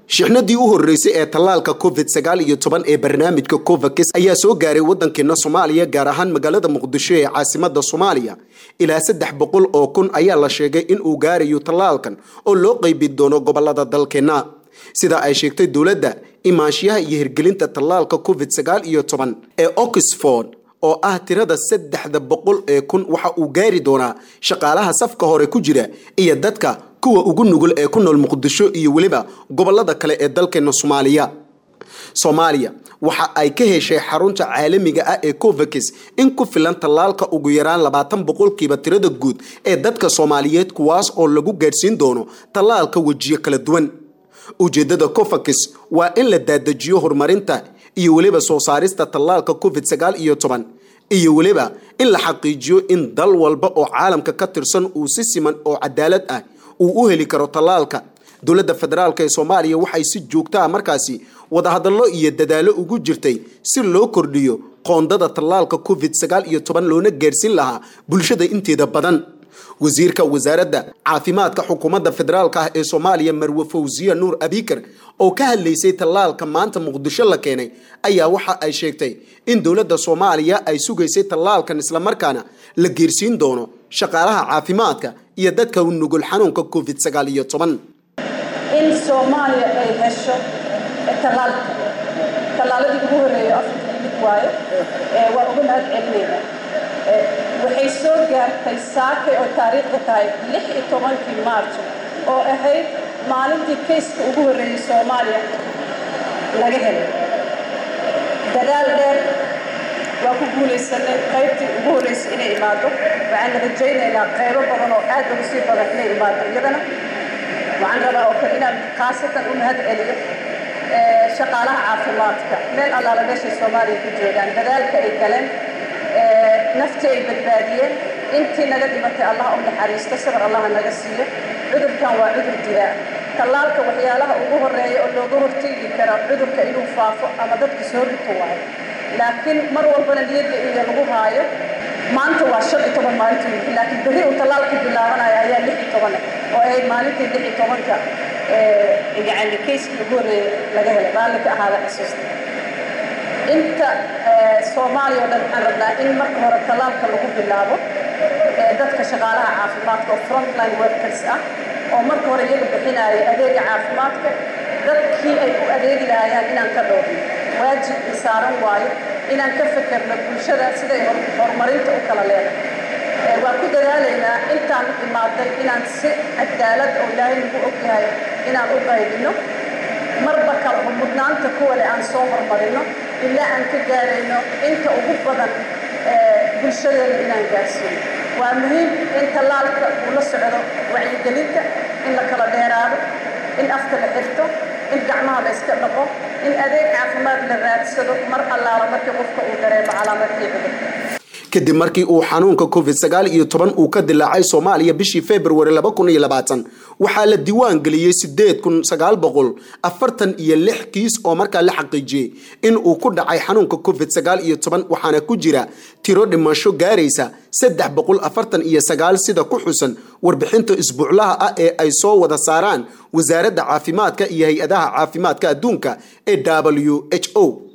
shixnadii u horeysay ee tallaalka covid sagaal iyo toban ee barnaamijka covax ayaa soo gaaray wadankeena soomaaliya gaar ahaan magaalada muqdisho ee caasimada soomaaliya ilaa saddex boqol oo kun ayaa la sheegay in uu gaarayo tallaalkan oo loo qeybin doono gobolada dalkeena sida ay sheegtay dowladda imaanshiyaha iyo hirgelinta tallaalka covid sagaal iyo toban ee oxford oo ah tirada saddexda boqol ee kun waxa uu gaari doonaa shaqaalaha safka hore ku jira iyo dadka kuwa ugu nugul ee ku nool muqdisho iyo weliba gobolada kale ee dalkeena soomaaliya soomaaliya waxa ay ka heshay xarunta caalamiga ah ee covax in ku filan tallaalka ugu yaraan labaatan boqolkiiba tirada guud ee dadka soomaaliyeed kuwaas oo lagu gaadhsiin doono tallaalka wejiyo kala duwan ujeedada covax waa in la daadajiyo horumarinta iyo weliba soo saarista tallaalka covid sagaal iyo toban iyo weliba in la xaqiijiyo in dal walba oo caalamka ka tirsan uu si siman oo cadaalad ah uu u heli karo tallaalka dowladda federaalk ee soomaaliya waxay si joogta ah markaasi wadahadallo iyo dadaalo ugu jirtay si loo kordhiyo qoondada tallaalka covid sagaal iyo toban loona gaarhsiin lahaa bulshada inteeda badan wasiirka wasaaradda caafimaadka xukuumadda federaalk ah ee soomaaliya marwe fawsiya nuur abikar oo ka hadlaysay tallaalka maanta muqdisho la keenay ayaa waxa ay sheegtay in dowladda soomaaliya ay sugaysay tallaalkan islamarkaana la geersiin doono shaqaalaha caafimaadka iyo dadka u nugul xanuunka covid sagaal iyo toban in soomaaliya ay hesho tallaalka tallaaladii ugu horeeya afrika mid waayo waa uga mahad celinayna waxay soo gaartay saakay oo taariikhda tahay lix iyo tobankii maarjo oo ahayd maalintii kayska ugu horreeyey soomaaliya laga helay dadaal dheer waa ku guulaysanay qaybtii ugu horreysay inay imaado waxaan rajaynaynaa qaybo badan oo aad ugu sii badan inay imaado iyadana waxaan rabaa oo kale inaan khaasatan u mahad celiyo shaqaalaha caafimaadka meel allaala meeshay soomaaliya ku joogaan dadaalka ay galeen nafti ay badbaadiyeen intii naga dhimatay allah u naxariisto sabar allaha naga siiyo cudurkan waa cudur dilaa tallaalka waxyaalaha ugu horeeya oo looga horteegi kara cudurka inuu faafo ama dadka soo rito waayo laakiin mar walbana niyadda iyo lagu haayo maanta waa shan iyo toban maalintii laakiin berri uu tallaalka bilaabanayo ayaa lix iyo toban oo ahayd maalintii lix iyo tobanka yani kayskii ugu horreeya laga helay raalli ka ahaada xusuusta inta soomaaliya oo dhan waxaan rabnaa in marka hore tallaalka lagu bilaabo dadka shaqaalaha caafimaadka oo frontline workers ah oo marka hore iyaga bixinaya adeega caafimaadka dadkii ay u adeegi lahayaan inaan ka dhowrno waajib saaran waayo inaan ka fekerno bulshada siday horumarinta u kala leedahay waan ku dadaalaynaa intaan imaaday inaan si cadaalad oo ilaahay nagu ogyahay inaan u qaybino marba kala mudnaanta kuwale aan soo hormarino ilaa aan ka gaarayno inta ugu badan bulshadeena inaan gaarsiino waa muhiim in tallaalka uu la socdo wacyigelinta in la kala dheeraado in afka la xirto in gacmaha la iska dhaqo in adeeg caafimaad la raadsado mar allaala markii qofka uu dareemo calaamadkii cudurka kadib markii uu xanuunka covid sagaal iyo toban uu ka dilaacay soomaaliya bishii februari laba kun iyo labaatan waxaa la diiwaan geliyey sideed kun sagaal boqol afartan iyo lix kiis oo markaa la xaqiijiyey in uu ku dhacay xanuunka covid sagaal iyo toban waxaana ku jira tiro dhimasho gaaraysa saddex boqol afartan iyo sagaal sida ku xusan warbixinta isbuuclaha ah ee ay soo wada saaraan wasaaradda caafimaadka iyo hay-adaha caafimaadka adduunka ee w h o